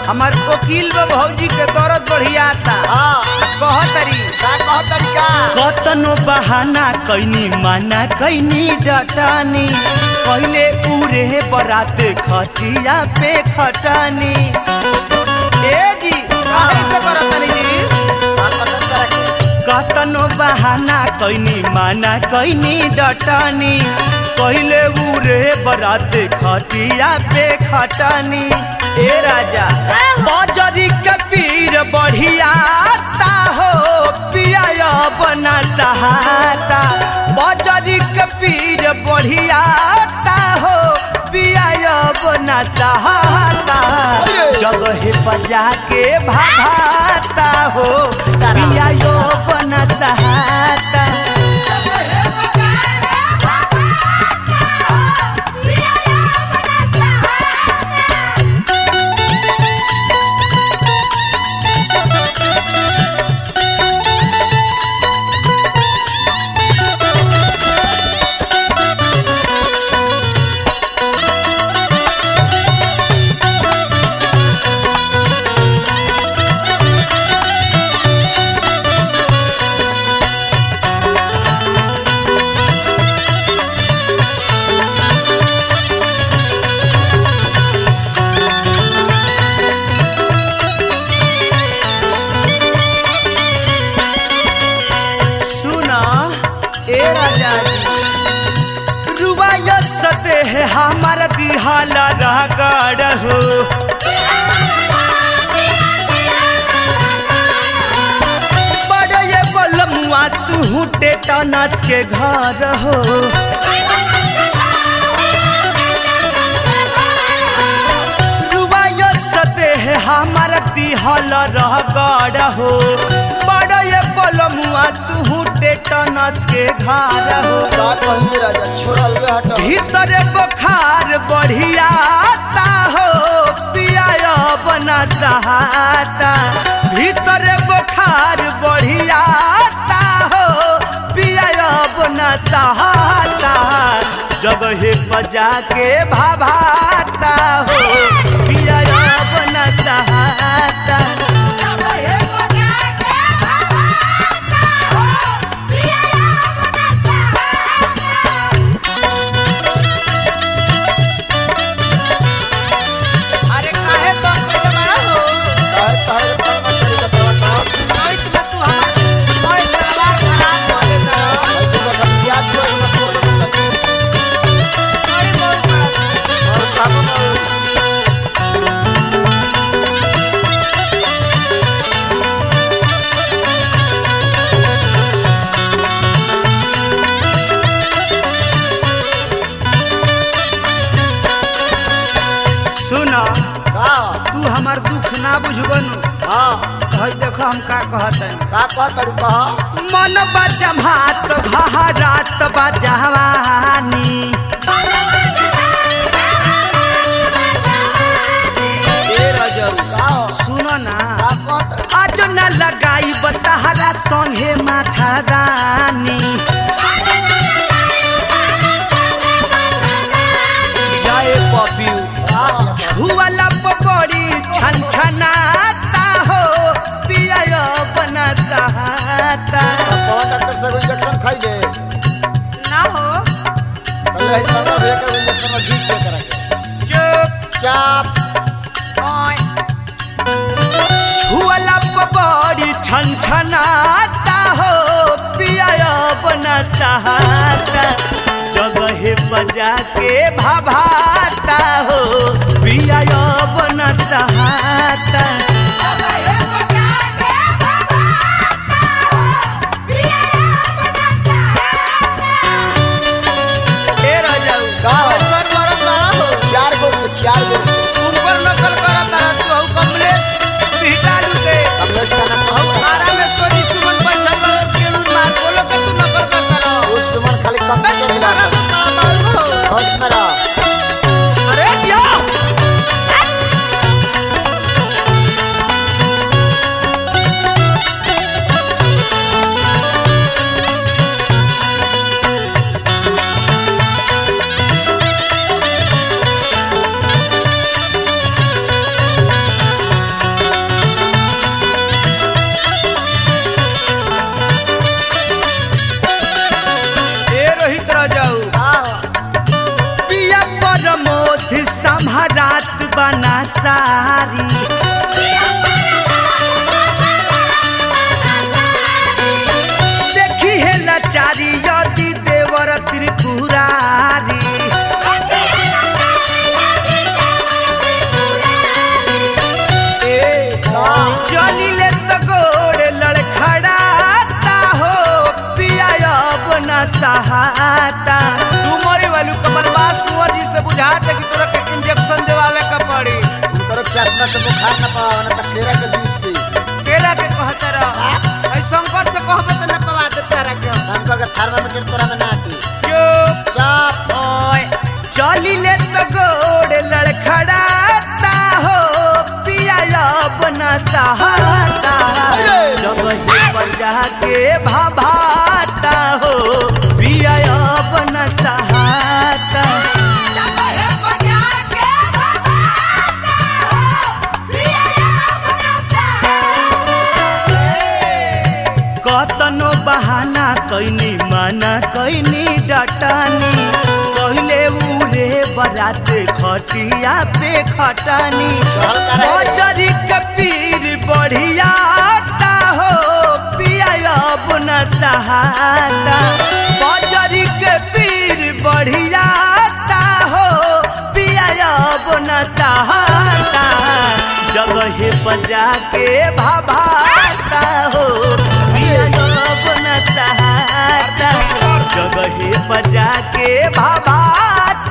हमार वकील बा भौजी के दर्द बढ़ियाता हाँ कहतरी का कह तरीका कतनो बहाना कैनी माना कैनी डटानी पहले उरे बरात खटिया पे खटानी ए जी काहे से करतनी जी का पता करा के कतनो बहाना कैनी माना कैनी डटानी पहले उरे बरात खटिया पे खटानी ए राजा बजरी के पीर बढ़ियाता हो पिया बना सहाता बजरी के पीर बढ़ियाता हो पिया बना सहाता जगह बजा के भाभाता हो पिया बना सहाता सुना ए राजा जी रुबाया सते है हमारा दिहाला रगड़ हो बड़े ये बलमुआ तू टेटनस के घर हो रुबाया सते है हमारा दिहाला रगड़ हो बड़े ये बलमुआ तू टेटनस के घर हो का कहिए राजा छोड़ा अलगे हटो भीतर बुखार बढ़ियाता हो पिया बना सहाता भीतर बुखार बढ़ियाता हो पिया बना सहाता जगह बजा के भाभाता हो पिया बना सहाता अरे काहे तो बड़ा हो काहे काहे का तरीका बताओ नाइट में तू हमार ओए सलवार खराब कर देता भाई तू बता याद कर मत बोल मत अरे बहुत खराब और का बताओ सुना का तू हमार दुख ना बुझबनु हाँ हई देखो हम का कहतन का कह तरीका मन बजमात घहरात बजवानी ए रजऊ का सुनो ना का कह तरीका आज न लगाई बतहरा संगे माथा रानी जय पपियू का छुअला पकड़ी छन छनाता हो पिया बना सहाता कह डॉक्टर से इंजेक्शन खाइबे ना हो पहले ही सर भैया का इंजेक्शन में घी पे करा के चुप चाप छुअला पकड़ी छन छनाता हो पिया बना सहाता जगह बजा के भाभाता हो पिया बना सहाता ए राजाऊ का हो? सर मरत बड़ा हो चार गो चार गो ऊपर नकल करत रहा तू हऊ कमलेश बिहटालू के कमलेश का नाम हऊ आरा में सोनी सुमन पंचम केलू मार बोलो के तू नकल करत रहा उस सुमन खाली कंप्यूटर बे मिला मारा तू बड़ा मारू हो खोज मेरा अरे जियो सारी देखी है लाचारी यदि देवर त्रिपुरारी ए, चलिले तो गोड़ लड़खड़ाता हो पिया अपना सहाता तू मरे वालू कमल बास कुंवर जी से बुझाते कि तोरा के इंजेक्शन देवावे का पड़ी उनकर चश्मा से बुखार न पाओ न त केरा के जूस पी केला के कहते रह ऐ संकट से कहबे तो न पवा दे तारा के शंकर के थर्मामीटर तोरा में ना आती चुप चाप ओए चलिले तो गोड़ लड़खड़ाता हो पिया अपना सहाता जब ही बजा के भाभाता हो पिया अपना सहाता कतनो बहाना कैनी माना कैनी डटानी कहले उरे बरात खटिया पे खटानी बजरी के पीर बढ़िया हो पिया अपना सहाता बजरी के पीर बढ़िया हो पिया अपना सहाता जगह बजा के भाभाता हो पिया अपना सहाता जगह बजा के भाभाता